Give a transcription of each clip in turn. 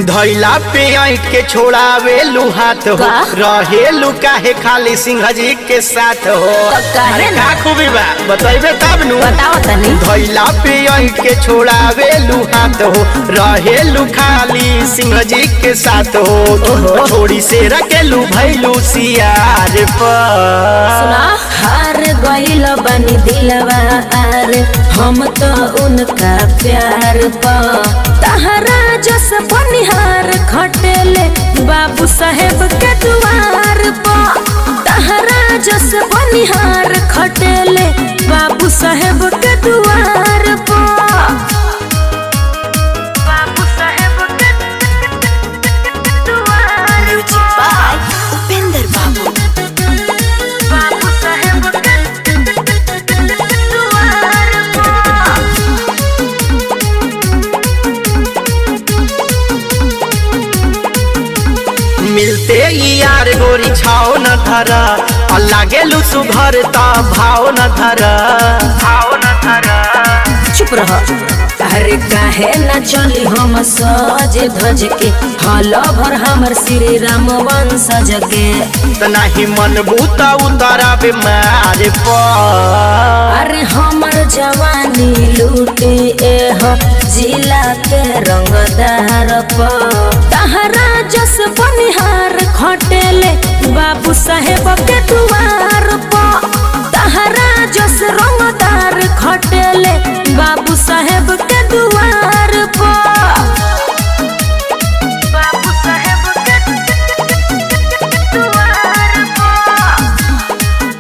धैला पे ऐठ के छोड़ावे हाथ हो का? रहेलू काहे खाली सिंह जी के साथ हो तब काहे अरे ना? का खूबी बा बतैबे तब नु बताओ तनी धैला पे ऐठ के छोड़ावे हाथ हो रहेलू खाली सिंह जी के साथ हो छोड़ी से रखेलू भैलू सियार पर सुना हार गइल बनी दिलवा आर हम तो उनका प्यार पा तहरा जस बनिहार खटेले बाबू साहेब के दुआर पा तहरा जस बनिहार खटेले बाबू साहेब के दुआर पा बाबू साहेब के दुआर पा उपेंद्र बाबू बाबू साहेब के दुआर पा मिलते ही यार गोरी छाओ न धरा और लागेलू सुघर ता भाव न धरा भाव न धरा चुप रह अरे काहे न चली हम सज धज के हल भर हमर श्री राम वंशज के तना ही मन बूता उतारा बीमार पर अरे हमर जवानी लूटे एह जिला के रंगदार प तहरा जस बनिहार खटेले बाबू साहेब के दुआर प तहरा जस रंगदार खटेले बाबू साहेब के दुआर प बाबू साहेब के दुआर प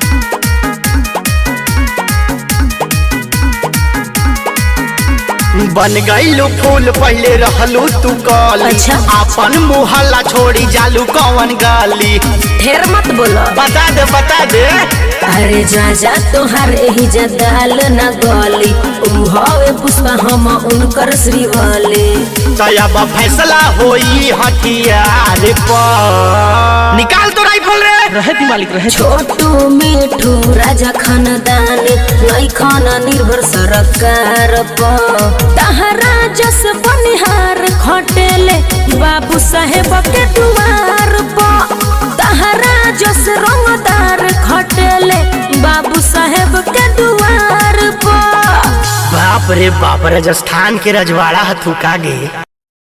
बन गईलू फूल पहले रहलू तू कली अच्छा। अपन मुहल्ला छोड़ी जालू कौन गली ढेर मत बोलो बता दे बता दे अरे जा जा तोहार एही जदाल न गली ऊ हवे पुष्पा हम उनकर श्रीवली तब फैसला होई हथियार पर निकाल तो राइफल रे रहे दी मालिक रहे छोटू मिठू राजा खानदान नहीं खाना निर्भर सरकार प तहरा जस बनिहार खटेले बाबू साहेब के दुआर प तहरा जस रंगदार खटेले बाबू साहेब के दुआर प बाप रे बाप राजस्थान के रजवाड़ा हथुका गे